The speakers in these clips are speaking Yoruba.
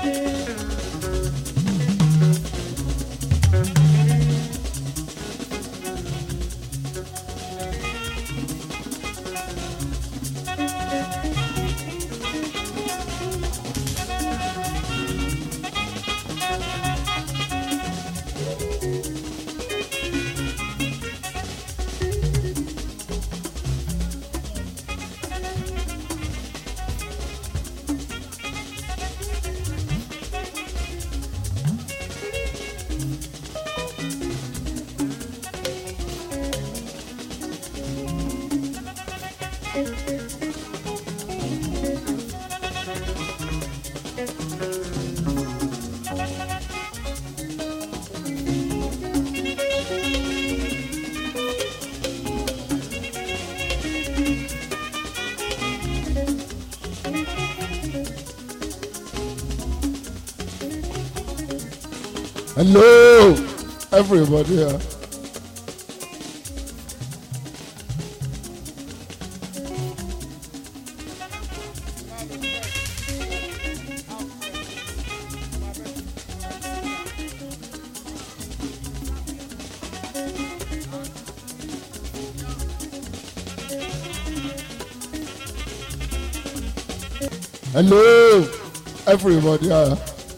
Hello, everybody. here. Hello, everybody. here.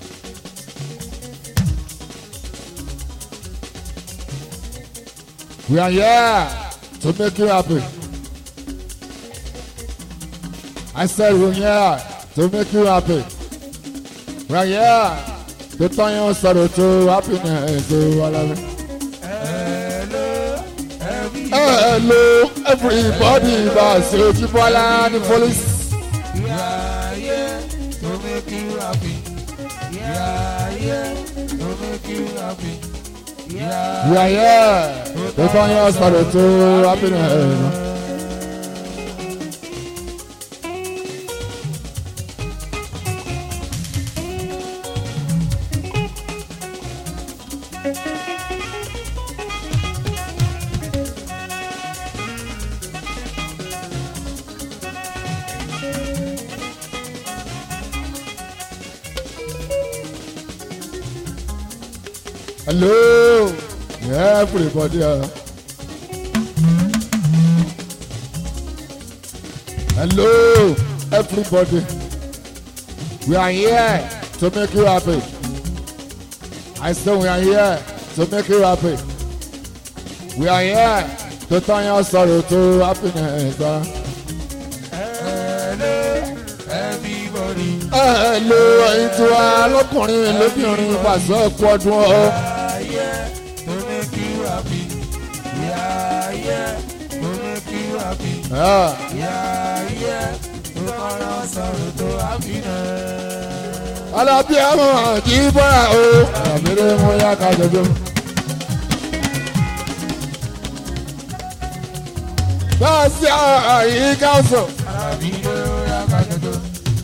We are here to make you happy. I said we're here to make you happy. We are here to turn your sorrow to happiness. Oh, I love it. Hello, everybody. Boss, Ojibola, the police. We are here to make you happy. We are here to make you happy. We are We are here to turn your sorrow to happiness. Hello, everybody. uh. Hello, everybody. We are here to make you happy. I say we are here to make you happy. We are here to turn your sorrow to happiness. uh. hello, everybody. Hello, ẹ̀yin tí wàá lọ́kùnrin lóbìnrin pàṣẹ ẹ̀kú ọdún We ọ̀. are here to make you happy. We are here to make you happy. Ah. We are here to turn our sorrow to happiness. alábí àwọn àjí bọ́ra o àbẹ̀rẹ̀ mú yá ká jọjọ. báàsì àyíká sọ Àbídó yàgàdodo.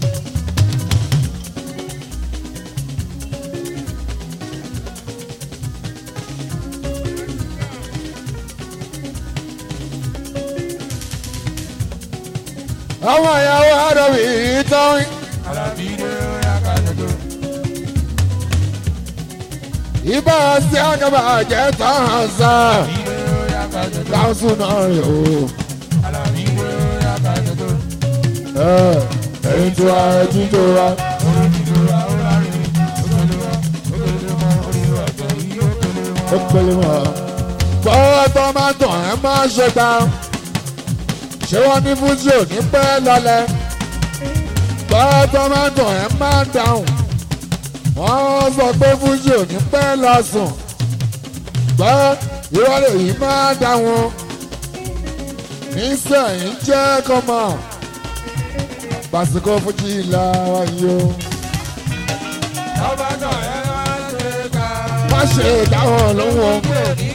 àwọn ìyàwó àdàbí ìtàn Àbídó yàgàdodo. ìbá sí àgàbà jẹ́ tán sá Àbídó yàgàdodo. káńsù náà rè o. Àbídó yàgàdodo. ẹ̀yin tí wàá ẹtí tó wá. ó pèlè mọ́. bọ́ọ̀ tó máa tàn ẹ́ máa ṣe gbà. ṣé wọ́n ní fújì ò ní pẹ́ lọ́lẹ̀. bọ́ọ̀ tó máa tàn ẹ́ máa dáhùn. wọ́n sọ pé fújì ò ní pẹ́ lọ́sùn. gbọ́ ìrọ̀lẹ́ yìí máa dá wọn. nísìnyí jẹ́ kọ́mọ. pàṣípò fújì là wáyé o. má ṣe dáhùn lóhùn o.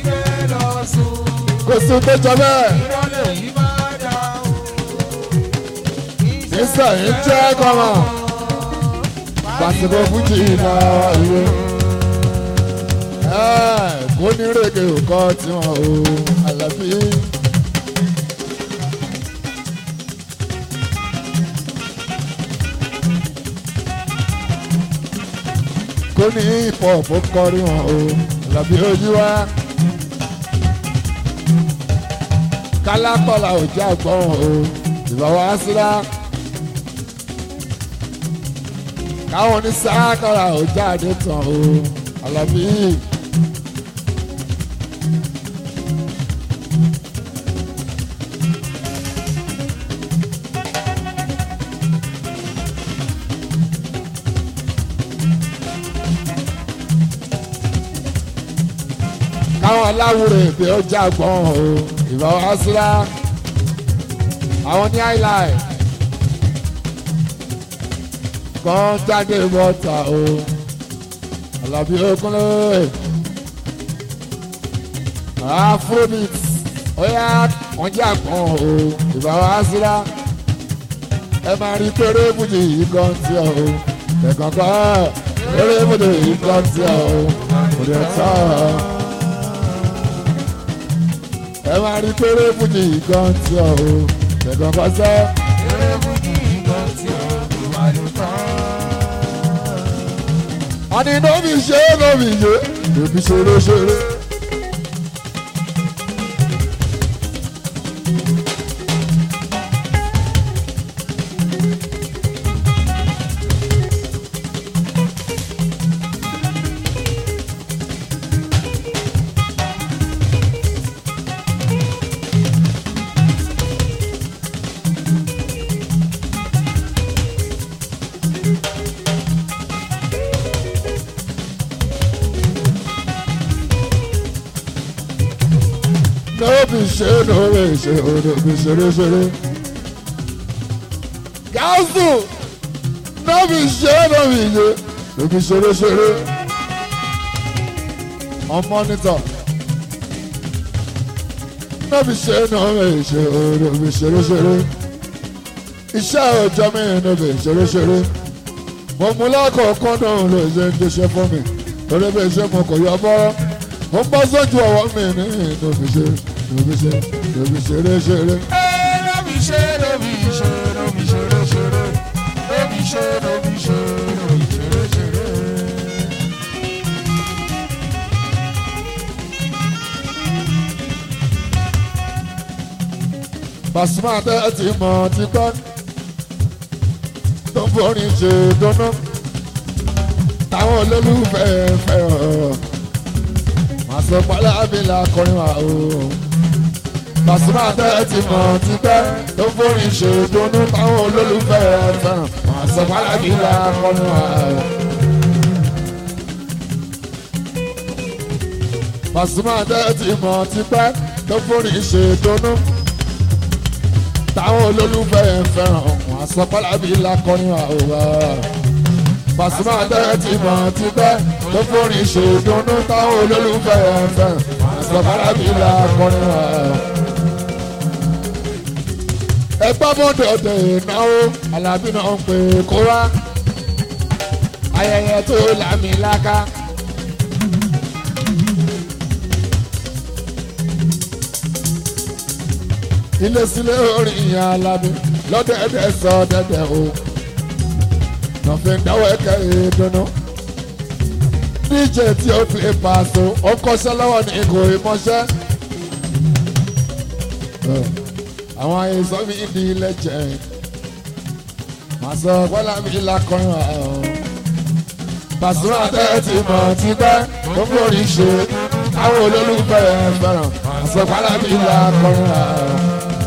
kò sí tó jọ bẹ́ẹ̀. nísìnyí jẹ́ kọ́mọ. pàṣípò fújì là wáyé o. Ẹ́, kó ní rèké òkọ́ tiwọn o àlàbí. tó ní hip-hop ó kọrin wọn o lọ́bí ojú wa. kálákọ̀lá ò jẹ́ àgbọ̀n o ìbá wa síra. káwọn ní sáàkọ̀lá ò jáde tán o àlọ́bí. káwọn aláwùrẹ̀ èdè ó jágbọ́n o ìbá wa síra àwọn ní highlight kan jáde bọ́tà o Àlàbí Ògúnlé afrobeat ọ̀yà wọ́n jágbọ́n o ìbá wa síra ẹ máa rí péré bùjì yìí kan tí o ẹ̀kan kan péré bùjì yìí kan tí o kò dé tán ẹ máa rí péré fújì gan tí ọ o tẹ̀gàn kan sẹ́. eré fújì gan tí o kò wá ló tán. àní nóbi ṣe é nóbi ṣe nóbi ṣeré ṣeré. nóbi ṣe é nóbi ṣe é nóbi ṣeré ṣeré. gáàsù nóbi ṣe é nóbi ṣe nóbi ṣeré ṣeré. on monitor. nóbi ṣe é nóbi ṣe é nóbi ṣeré ṣeré. iṣẹ́ òòjọ́ mi nóbi ṣeré ṣeré. mo mú lákọ̀ọ́kọ́ náà ló ṣe ń ṣiṣẹ́ fún mi torí bí iṣẹ́ mo kò yọ bọ́rọ́ mo ń bọ́ sójú ọwọ́ mi ní nóbi ṣe nóbi ṣe nóbi ṣeré ṣeré. Ee, lóbi ṣe lóbi ṣe lóbi ṣeré ṣeré lóbi ṣe lóbi ṣe lóbi ṣeré ṣeré. Pasuma tẹ́ ti mọ̀ tipẹ́ tó ń forin ṣe dáná táwọn olólùfẹ́ fẹ́ràn màá sọ pálá abìlà kọrin wa o. Pasuma tẹ́ ti mọ̀ tipẹ́ tó ń forin ṣe dáná táwọn olólùfẹ́ fẹ́ràn màá sọ pálá abìlà kọrin wa o. Pasuma tẹ́ ti mọ̀ tipẹ́ tó ń forin ṣe dáná táwọn olólùfẹ́ fẹ́ràn wọn àsọpálábí lakọrin àwòrán Pasuma tẹ́rẹ́ ti mọ̀ tipẹ́ tó forin ṣèdùnnú táwọn olólùfẹ́ fẹ́ràn wọn àsọpálábí lakọrin àwòrán. ẹgbẹ́ mọ́tòdè ìnáwó Alábí náà ń pè kó wá ayẹyẹ tó lámìláká. ilé sílé orin ìyá Alábí lọ́dẹ̀ẹ̀dẹ̀ sọ dẹ́dẹ̀ o nọ̀fin dáwọ́ ẹ̀kẹ́ ìdùnnú dj tí ó fi pàṣẹ ó kọ́ṣẹ́ lọ́wọ́ ní ikò ìmọ̀ṣẹ́ àwọn àìsàn mi di lẹ́jẹ̀ màá sọ bọ́lá mi lakọrin àwọn Pasuma tẹ́ ti mọ̀ tipẹ́ ó mórí ṣe àwọn olólùfẹ́ fẹ́ràn màá sọ bọ́lá mi lakọrin àwọn.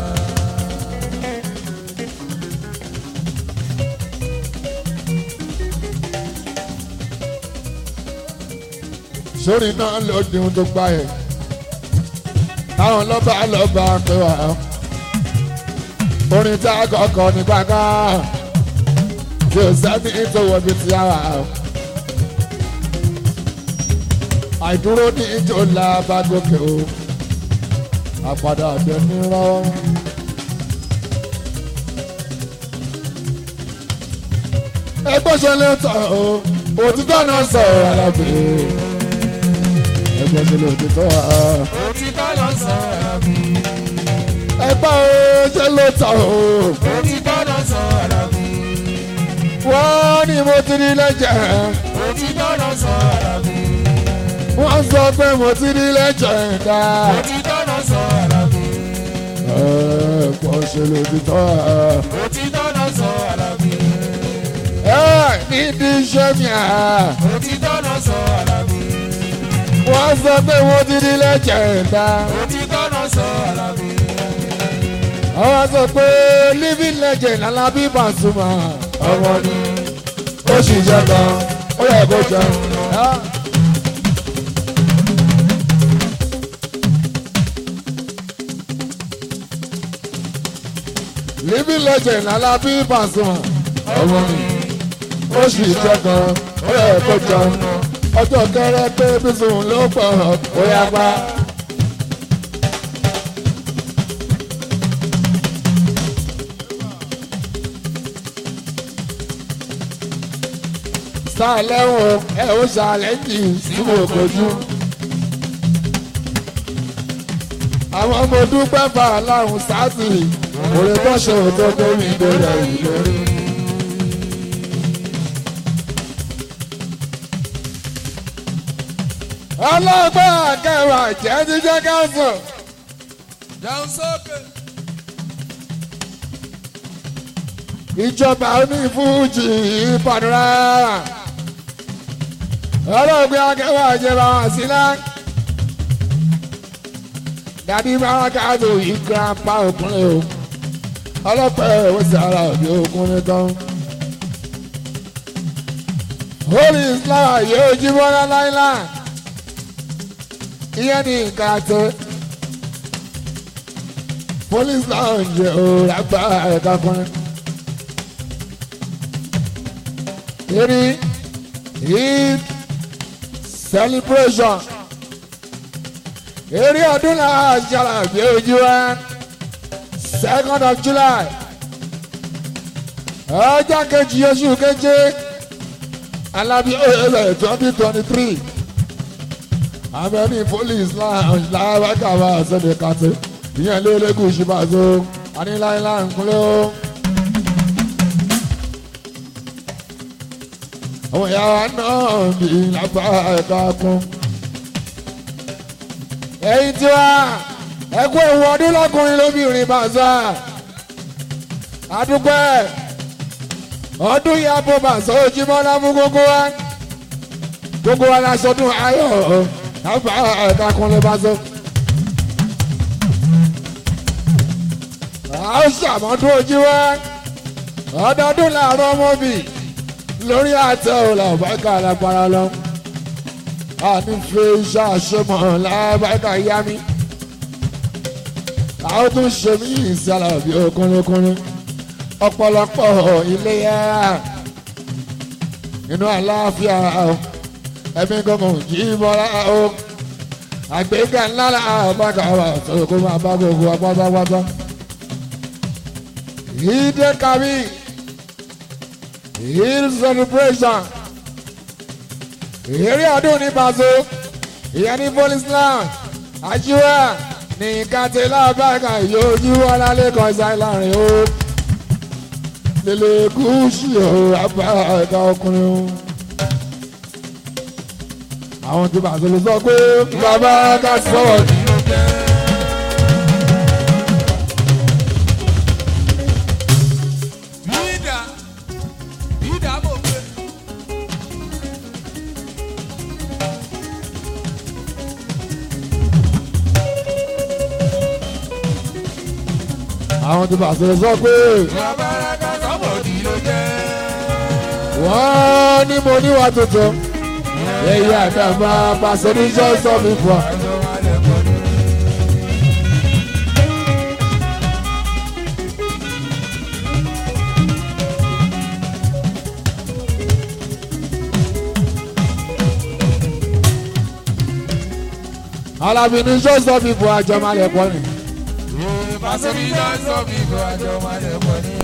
sórí náà ló di ohun tó gbá yẹ táwọn lọ́ba lọ́ba pé wà á orin tá a kọ́kọ́ ní gbàngàn tí o sẹ́ni ìtòwò bíi ti àwà á àìdúró ní ìjọ la bá gòkè o àpàdà àdé nírọ́. ẹgbẹ́ ṣe lè tọ̀ o òtítọ́ náà sọ̀rọ̀ alábẹ́ ẹgbẹ́ ṣe lè tọ̀ o. òtítọ́ ló ń sọ̀rọ̀ mi. ẹgbẹ́ o ṣe lè tọ̀ o. òtítọ́ ló ń sọ̀rọ̀ mi. wọ́n ní mo ti rí lẹ́jẹ̀ òtítọ́ náà sọ àlàbí. wọ́n sọ pé mo ti rí lẹ́jẹ̀ndà. òtítọ́ náà sọ àlàbí. pọ̀ ṣe lòtítọ́ òtítọ́ náà sọ àlàbí. nídìí iṣẹ́ mi à. òtítọ́ náà sọ àlàbí. wọ́n sọ pé mo ti rí lẹ́jẹ̀ndà. òtítọ́ náà sọ àlàbí. àwọn sọ pé living legend Alábí Pasuma. ọmọ ni ó sì jẹ gan ó yẹ kó jẹun. living legend Alábí Pasuma. ọmọ ni ó sì jẹ gan ó yẹ kó jẹun. ọjọ́ kẹrẹ pé bísùn ló pọ̀ ó yá pa. sàlẹ̀wọ̀n ẹ̀ ó ṣàlẹ́jì sí mo kojú. àwọn ọmọ dúpẹ́ fà láhùn sáàtì òrè tó ṣe òtó tó mi bẹ̀rẹ̀ ìlérí. ọlọ́gbọ́n akẹ́wà jẹ́ jíjẹ́ káńsù. dáhùn sókè. ìjọba onífújì ìpàdúrà ọlọ́gbìn akẹ́wà ìjọba àsílá dàbí bárakàtò ìgbàpá òkúnlẹ̀ o ọlọ́pàá ẹ̀wọ̀n sí ara òbí òkúnlẹ̀ tán. holy islam yóò jí bọ́lá láíláà ìyẹn ní nǹkan àtẹ police lounge ò lágbá ẹ̀ka kùnrin. Eri Eid celebration. Eri ọdún náà jàrà bí ojú wa second of July. Ọjọ́ kejì oṣù keje Alábí oyèlè twenty twenty three. Amẹ́ni police lounge láwákàwá sọ́dẹ̀ kàtẹ́. Ìyẹn lé lẹ́gùn ìṣìbàzó. Aníláńlá ń kúnlẹ̀ o. àwọn ìyá wa náà bí lápá ẹ̀ka kún. ẹ̀yin tí wá ẹkú ewu ọdún lọ́kùnrin lóbìnrin bàzá adúpẹ́ ọdún yìí abo bàzá ojúmọ́ lámú gbogbo wa gbogbo wa la sọdún ayọ̀ lápá ẹ̀ka kún lè bàzá. a ó ṣàmọ́dún ojú wa ọdọọdún làárọ̀ ọmọ bíi lórí àtẹ òlà ọ̀báìkà lágbára lọ. a ní fi iṣẹ́ àṣemọ̀ lábáìkà yá mi. a ó tún ṣe mí ìsàlà bí okúnlókúnlé. ọ̀pọ̀lọpọ̀ ilé yá. inú àlàáfíà o. ẹ̀mí gbọ̀ngàn jí bọ́lá o. àgbéga ńlá làbáìkà wà tó kó máa bá gbogbo apátápátá. ìdè kàbí hill celebration eré ọdún ní Paso ìyẹn ní police land ajíwá ní kátìlá bàgà yóò alálẹ́ kan ṣáì láàrin o lèlè gúúsù o àbá ẹ̀ka ọkùnrin o. àwọn tí Paso lè sọ pé bàbá ká sọ̀rọ̀ ní. Bídà bídà mò ń gbé. àwọn tí Paso lè sọ pé Babalaka sọ́mọ̀dì ló jẹ́. wọ́n ní mo níwà tuntun èyí àdàbà Paso ní sọ́ọ̀sọ́ mi fún ọ. Àjọ wa lẹ́kọ̀ọ́ ní. Alábí ní sọ́ọ̀sọ́ mi fún àjọ máa lẹ̀ pọ̀ ni. Paso ní sọ́ọ̀sọ́ mi fún àjọ wa lẹ́kọ̀ọ́ ní.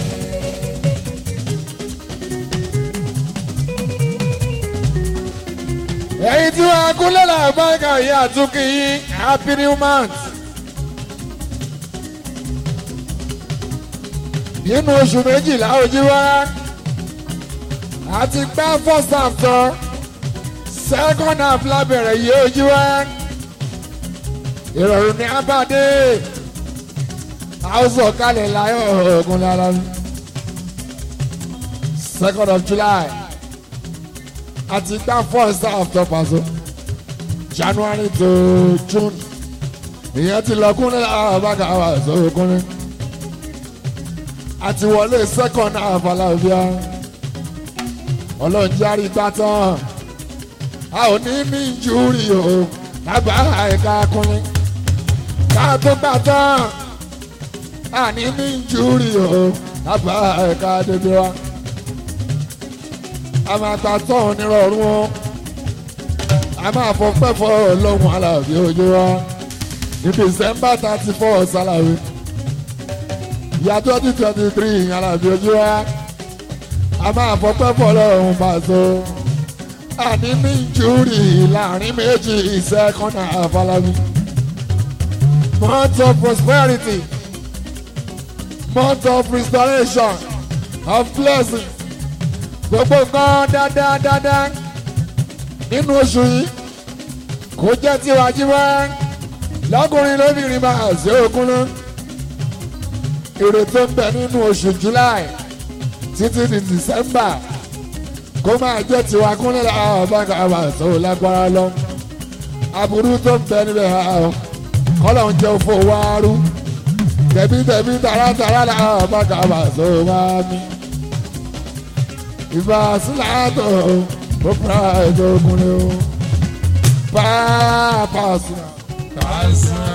ẹ̀yin tí wọ́n kúnlẹ̀ làbáyíká yìí àtúnkì yín happy new month. nínú oṣù méjìlá ojú wa àti gbá first half tán second half lábẹ̀rẹ̀ yìí ojú wa ìrọ̀rùn ní abáde àwùjọ kalẹ̀ láyọ̀ ogun lára mi second of July àti gbá first half tán pàṣẹ January to June ìyẹn ti lọ kúnlẹ̀ àbáka àwọn àṣọ òkúnlẹ̀ àti wọlé second half alábíà ọlọ́run járí gbá tán a ò ní ní júrì o lábàá ẹ̀ka kúnlẹ̀ ká tó gbá tán a ní ní júrì o lábàá ẹ̀ka dédé wa a máa gbá tán nírọ̀rùn o a máa fọ pẹ́fọ́ ọlọ́run alábí ojú wa ní December thirty four sálàwé ìyá twenty twenty three alábí ojú wa a máa fọpẹ́ fọlọ́run pàṣẹ àní ní júrì láàrin méjì ìṣẹ́kọ́nà àfàlàbí month of prosperity month of restoration of blessing gbogbo nǹkan dáadáa dáadáa nínú oṣù yìí kò jẹ́ tiwa jíwá lọ́kùnrin lóbìnrin máa ṣe òkun náà èrè tó ń bẹ nínú oṣù July títí di December kó máa jẹ́ tiwa kúnlẹ̀ láwọn báńkà àwọn àṣọ lágbára lọ aburú tó ń bẹ níbẹ̀ àwọn kọ́lọ̀ ń jẹ́ òfò wáárú tẹ̀bítẹ̀bí tààràtààrà láwọn báńkà àwọn àṣọ máa mi ìfà síláàtọ̀ ó fura ètò òkúnlẹ̀ o pàápàá sílá. Pàṣán.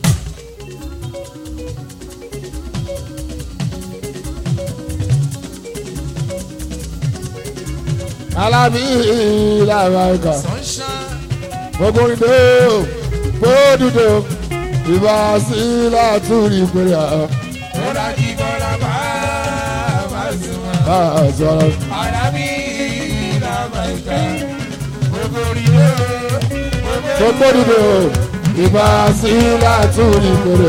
alábí làbàkà Sunshine. gbogbo ìdè gbódùdè ìbá sí látúrí pèrè Bọ́lá kí bọ́lá bá Pàṣán. àṣọrọ. Àràbí làbàkà. Gbogbo ìlú. gbogbo ìdè ìbá sí látúrí pèrè.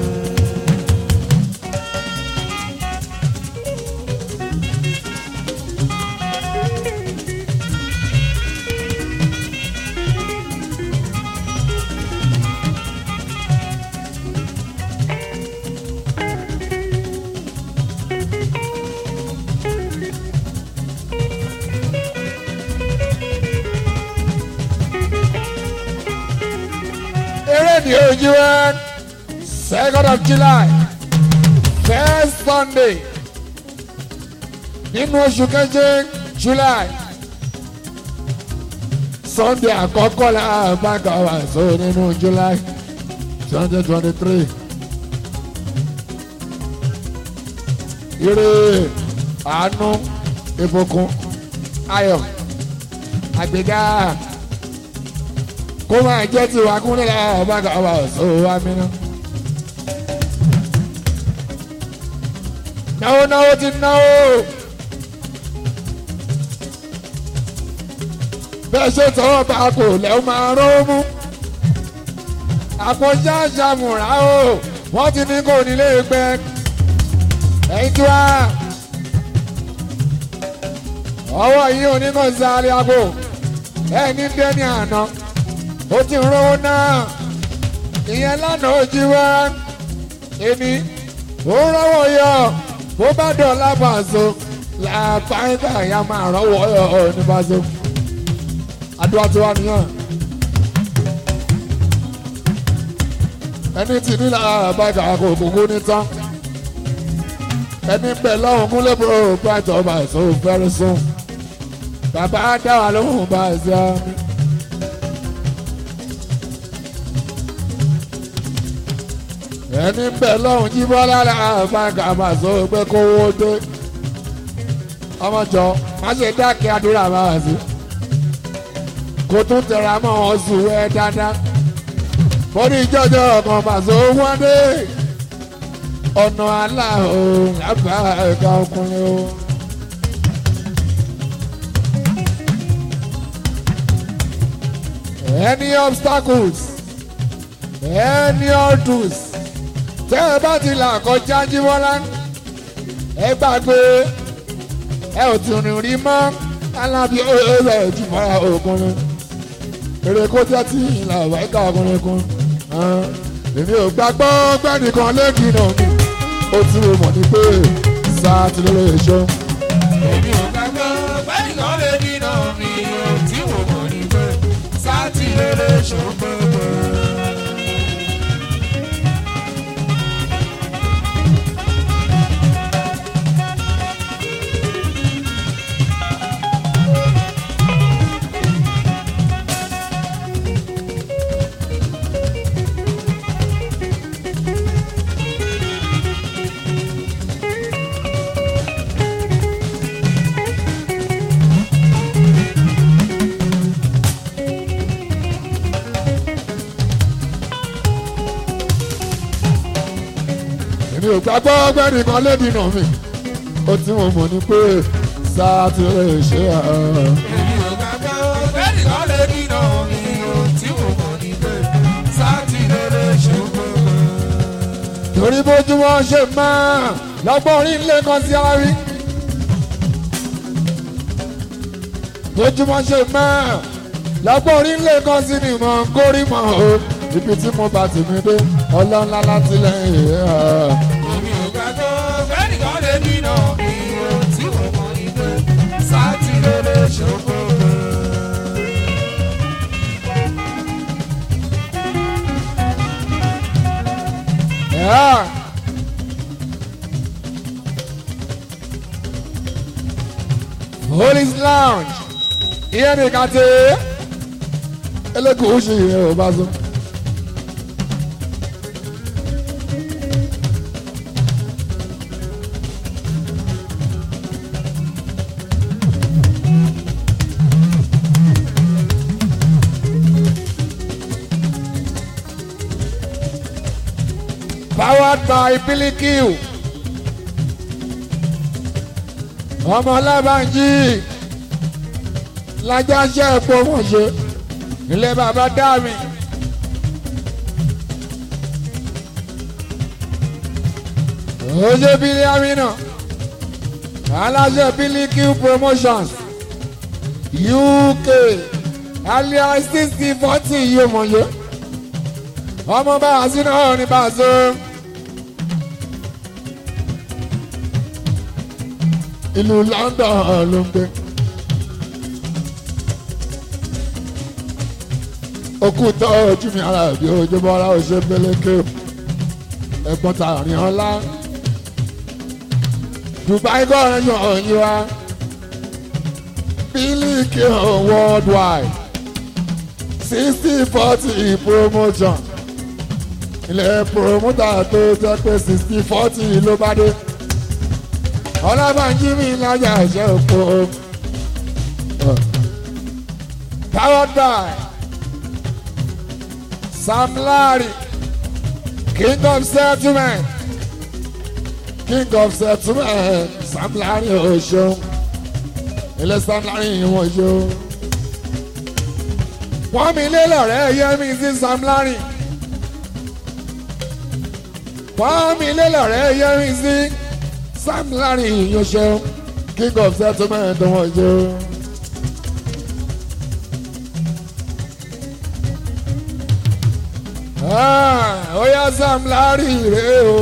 eré ní ojú ẹ second of July first Sunday nínú oṣù keje July Sunday àkọ́kọ́ la báńkà wà so nínú July twenty twenty three. ire àánú ìbùkún ayọ̀ àgbéga kó máa jẹ́ tiwa kúnlẹ̀ láwọn báńkà wà so wá mí náà. náwó náwó ti náwó. bẹ́ẹ̀ ṣe tọwọ́ bá kò lẹ́wọ́ máa rán mú. àpọ̀já ṣàmùrà o wọ́n ti ní kò nílé gbẹ. ẹ̀yin tí wá. ọwọ́ yìí ò ní kò sáré àpò. ẹni dẹ́ni àná. ó ti ń rówó náà. ìyẹn lánàá ó jí wá. èmi ó rọ́wọ́ yọ bó bá dọ̀la bàṣọ làpáńtà ya máa rọ́wọ́ yọ ní bàṣọ. àdúrà tí wà nìyẹn. ẹni tí nílà àbájá kò kúkú ní tán. ẹni bẹ̀ lọ́hùn kúnlẹ̀ bro bright ọba ẹ̀sọ́ very soon. bàbá dá wà lóhùn bá ẹ̀sẹ̀ mi. ẹni bẹ̀ lọ́hùn jí bọ́lá àbájá máa sọ pé kówó dé. ọmọjọ má ṣe dákẹ́ àdúrà máa sí kò tún tẹ̀ra mọ́ wọn sùn wẹ́ dáadáa. mo ní jọjọ ọkàn pàṣẹ owó dé ọ̀nà aláhùn lábà ẹ̀ka ọkùnrin o. any obstacles any hurdles tẹ́ ẹ bá ti là kọjá jímọ́lá ẹ gbàgbé ẹ ò tún rìn rí mọ́ alábi ọ̀rẹ́ ìjùmọ̀ra ọkùnrin èrè kó jẹ́ tí ìlà ìwáìka ọkùnrin kun èmi ò gbàgbọ́ gbẹ́nìkan lẹ́kì náà mi ó tí mo mọ̀ ní pé sáà ti lóore èso èmi ò gbàgbọ́ bẹ́ẹ̀ni kan lè dínà mi ò tí mo mọ̀ ní pé sátì lélẹ̀ ṣògbọ́gbọ́. èmi ò gbàgbọ́ gbẹ́nìkan lẹ́kì náà mi ó tí mo mọ̀ ní pé sáà ti lóore èso èmi ò gbàgbọ́ bẹ́ẹ̀ni kan lè dínà mi ò tí mo mọ̀ ní pé sátì lélẹ̀ ṣògbọ́gbọ́. torí bójúmọ́ ṣe máa lọ́gbọ́n orí ńlé kan sí ara rí. bójúmọ́ ṣe máa lọ́gbọ́n orí ńlé kan sí ni mò ń kórìí mọ́ o ibi tí mo bá tì mí dé ọlọ́ńlá láti lẹ́yìn ẹ̀. èmi ò gbàgbọ́ bẹ́ẹ̀ni kan lè dínà mi ò tí mo mọ̀ ní pé sátì lélẹ̀ ṣògbọ́gbọ́. Yeah. Police lounge. Iye nìkan ti elékùn ṣì yẹ ò bá so. Powered by Bilikiu. Ọmọ Lábànjí lájà ṣe epo wọ́n ṣe ilé bàbá dá mi. Oṣé Bílí Amina aláṣẹ Bilikiu promotions UK alias sixty forty yóò mọ̀ yé ọmọ bá a sí náà ní bá a so. ìlú London ló ń gbé. okú tọ́ ojú mi ara bí ojúmọ́ ara ò ṣe pélékè ẹ̀gbọ́n tààrin ọlá. Dubai gọ́ọ̀rẹ́ yan ọ̀yin wa Biliki worldwide sixty forty promotion ilẹ̀ promoter tó jẹ́ pé sixty forty ló bá dé ọlọ́bànjí mi lájà ṣe òpó powered by Sam Larry king of settlement king of settlement Sam Larry oṣù ilé Sam Larry ìwọ̀n oṣù wọ́n mi lé lọ́rẹ́ yẹ́mi sí Sam Larry wọ́n mi lé lọ́rẹ́ yẹ́mi sí Sam Larry ìyẹn oṣù king of settlement wọ́n oṣù. Ah, ó yá Sam Larry rè o.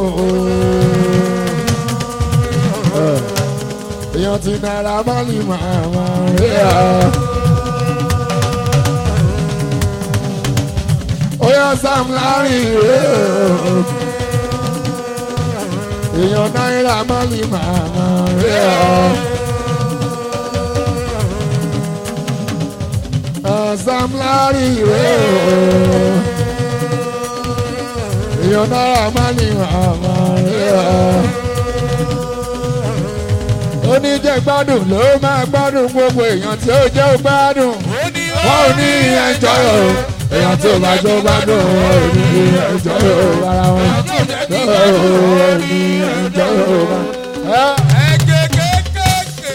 Eh, èèyàn ti náírà má lè máa máa rè á. ó yá Sam Larry rè o. èèyàn náírà má lè máa máa rè á. Ah, Sam Larry rè o èèyàn náírà má ní àmọ́ rẹ̀ ọ́. oníjẹ́ gbádùn ló máa gbádùn gbogbo èèyàn tí ó jẹ́ ó gbádùn. wọ́n ò ní ẹjọ́ o èèyàn tí ò bá jọ gbádùn wọn ò ní ẹjọ́ o ara wọn. wọn ò ní ẹjọ́ o. Ẹ̀gẹ́ kéékèèké.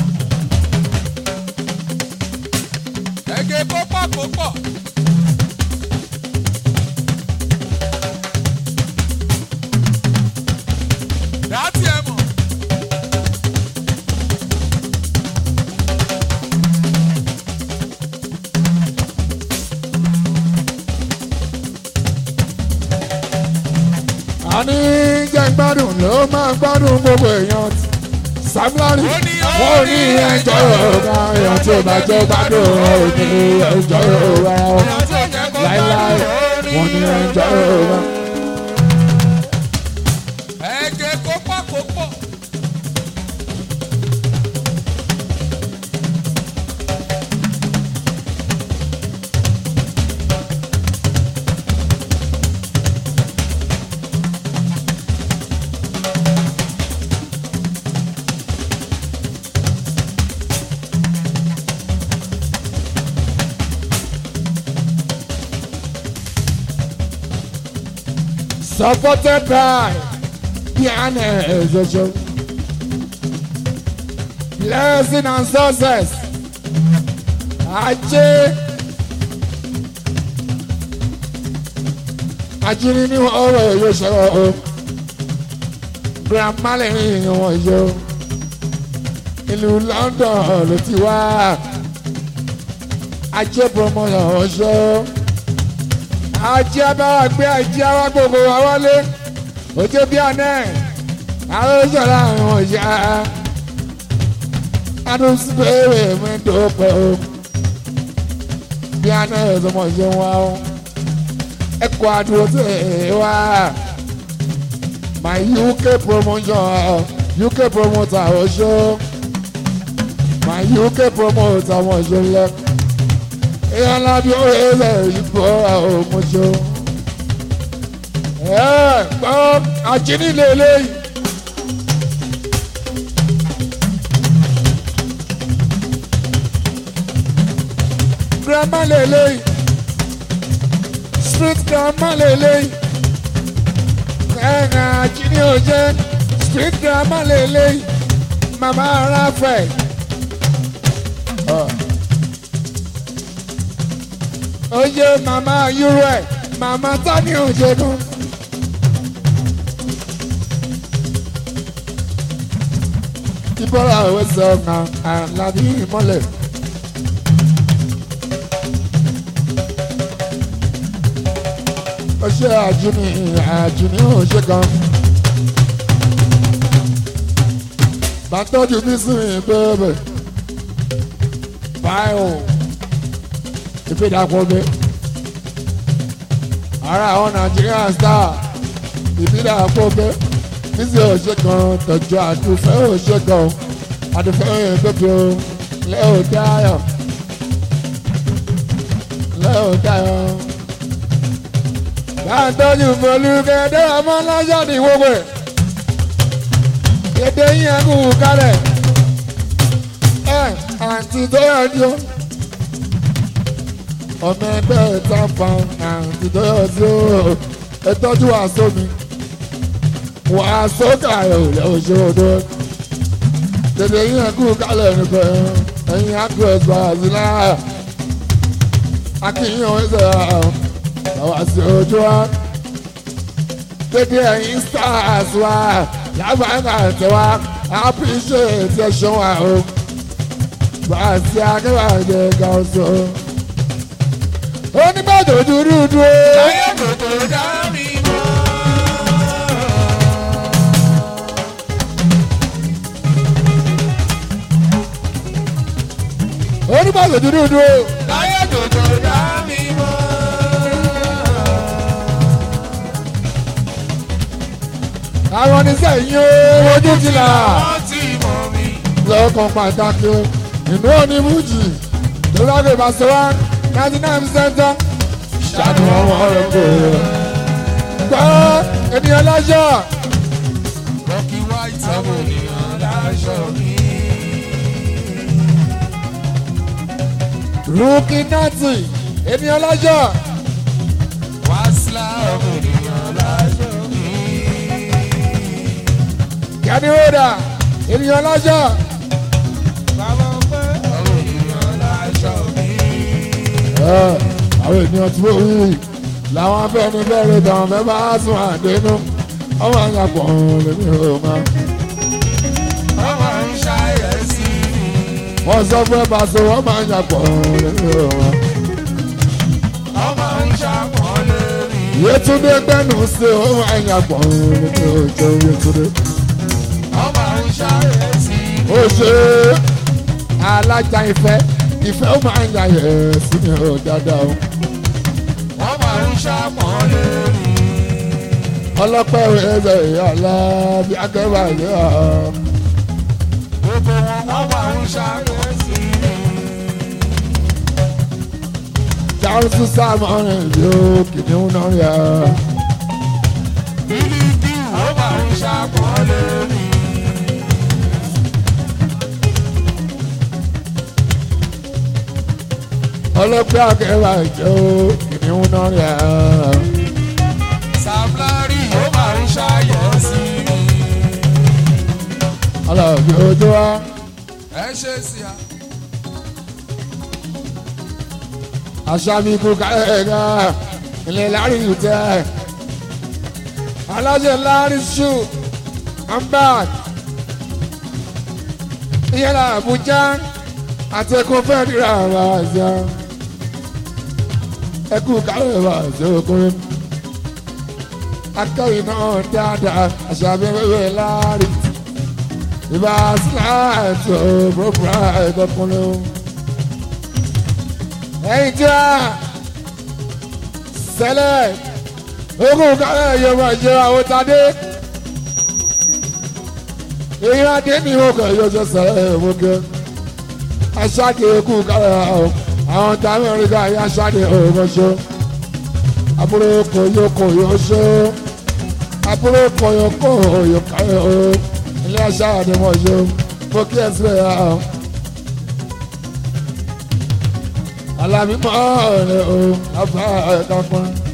Ẹ̀gẹ́ kópọ̀ kópọ̀. Dátì ẹ̀ mọ̀. jẹ́ gbádùn ló máa gbádùn gbogbo èèyàn samlari wọ́n ní ẹjọ́ yorùbá èèyàn tí ó bá jẹ́ gbádùn òní ẹjọ́ yorùbá láíláí wọ́n ní ẹjọ́ yorùbá. ẹ̀jẹ̀ kó pọ̀ kó pọ̀. supported by Piano Jojo. Blessing and success. Ajé. Ajínigbé ní ọ̀rọ̀ yóò ṣọ̀rọ̀ o. Grandma lẹ́yìn wọn yó. Ìlú London ló ti wá. Ajé promotion ọ̀ṣọ́ ajé abáwá gbé ajé awá gbogbo wa wọlé ojú bí ọ̀nà àròsọ̀rọ̀ àwọn ìyá adúsùpẹ̀rẹ̀ mẹ́tọ́pẹ̀ o bí ọ̀nà ìsọmọ ṣe ń wá o ẹ̀kọ́ àdúró tẹ̀ wá my UK promotion UK promoter ọ̀ṣọ́ my UK promoter ọmọ ọ̀ṣọ́ lẹ́kọ̀ọ́ èèyàn lábí ó ẹsẹ̀ ìbò ọmọṣọ. ẹ gbọ́ àjíní lélẹ́yìí. grandma lélẹ́yìí. street grandma lélẹ́yìí. ẹ̀ẹ́n àjíní ò jẹ́ street grandma lélẹ́yìí. mama Raphael. Uh. oye mama yúrò ẹ mama tani òjòdù. ìbọ̀rọ̀ àwọn ẹsẹ̀ ọ̀nà àlàbí ìmọ̀lẹ̀. ó ṣe àjùní àjùní ò ṣe kan. bàtọ́jú bí sí mi bẹ́ẹ̀ báyọ̀ ìfìdàpọ̀ mi. ara àwọn Nigerian star ìfìdàpọ̀ mi. bísí òṣè kan tọ̀jú àdùfẹ́ òṣè kan àdùfẹ́ òyìnbó lẹ́ò dáyọ̀ lẹ́ò dáyọ̀. bàtọ́jú folúkẹ́ dẹ́rẹ́ mọ́ lọ́jọ́ ní gbogbo ẹ̀. èdè yín ẹ̀kú kálẹ̀ ẹ̀ àǹtí tó yẹ jọ ọmọ ẹgbẹ́ ten pound àǹtí tó yọ sí o ẹ tọ́jú àṣọ mi wàásù kàyọ̀ lẹ́wọ̀ṣẹ́ odò tètè yín ẹ̀kú kálẹ̀ nípa ẹ̀yìn àkú ẹ̀sọ́ àzìlá akínyìn ẹ̀sẹ̀ àwọn àṣẹ ojú wa tètè ẹ̀yìn stars wa lágbàáńgà tẹ wa appreciate ẹ̀ṣọ́ wa o bàtí akẹ́wàjẹ gàùsọ̀ onígbàdò dúdú dúró. láyé tòtò dá mi mọ́. onígbàdò dúdú dúró. láyé tòtò dá mi mọ́. àwọn oníṣẹ́ yín ó ojú ti là wọ́n ti mọ̀ mi. lọ́kàn pàtàkì ìlú onímùjì tó lágbè bàṣẹwà ninety nine percent ṣàánú ọmọ rẹ̀ kò gbọ́ ènìyàn lájọ́ Rocky White àwọn ènìyàn láṣọ mi. rúkì nátì ènìyàn lájọ́ Wàsílà àwọn ènìyàn láṣọ mi. gani roda ènìyàn lájọ́ Bàbá ọpẹ́ àwọn ènìyàn láṣọ mi. àwọn ènìyàn tí wọ́n wí làwọn afẹ́ni bẹ̀rẹ̀ tàn fẹ́ bá sùn àdénú ọmọ àyàpọ̀ lèmi ò máa. Ọmọ ń ṣàyẹ̀sí mi. wọ́n sọ pé pàṣẹ wọ́n máa ń yàpọ̀ lẹ́yìn ọ̀rọ̀. Ọmọ ń ṣàpọ̀lé mi. Yétúndé gbẹ́nu sí ohun ẹ̀yà pọ̀ ní ojú Yétúndé. ọmọ àwọn sáré sí Ó ṣe alájà ìfẹ́ ìfẹ́ ó máa ń yà yẹ̀ sí mi ò dáadáa o. ọmọ àwọn sàpọ̀ lórí. Ọlọ́pẹ́ ẹ̀rẹ́ ìyàlá bí akẹ́wà ìlú ọ̀. gbogbo wọn ọmọ àwọn sáré sí Jáwùsù sáàmù ọ̀rẹ́ ìlú kìnìún náà yà. bílíkì ọmọ àwọn sàpọ̀ lórí. Ọlọ́pẹ́ akẹ́wà ìjọ kìnìún náà yà. sàmúlárì ọmọ àwọn sáré sí Ọlọ́bí ojú wa. ẹ ṣe sí a. Aṣáájú ikú kárẹ̀ẹ́gà ilé láàrin ìtẹ́. Aláṣẹ láàrin ṣù ambad. Ìyẹ́lá Àbújá àti ẹkùn fẹ́ẹ́ dìrà àwọn àṣà. Ẹkùn kárẹ̀ẹ́gà àti ọkùnrin. Akẹ́yìn náà dáadáa aṣáájú ẹgbẹ́ láàrin. Ìbá síláàtì òbúrò ẹ̀kọ́kùnrin ẹyin tí a sẹlẹ ogun kálẹ yorùbá jẹ àwọn tadé èyí adé ní òkè yọjọ sẹlẹ òmùgẹ aṣáde kú kálẹ àwọn tí amẹríkà yẹ aṣáde òmùgọṣọ àbúrò kòyó kòyó ṣó àbúrò kòyó kòyó kálẹ o ilé aṣáde mọṣọ mo kí ẹ sílẹ yà ọ. alábí mọ́ ọ̀rẹ́ o àbá ẹ̀ka kan.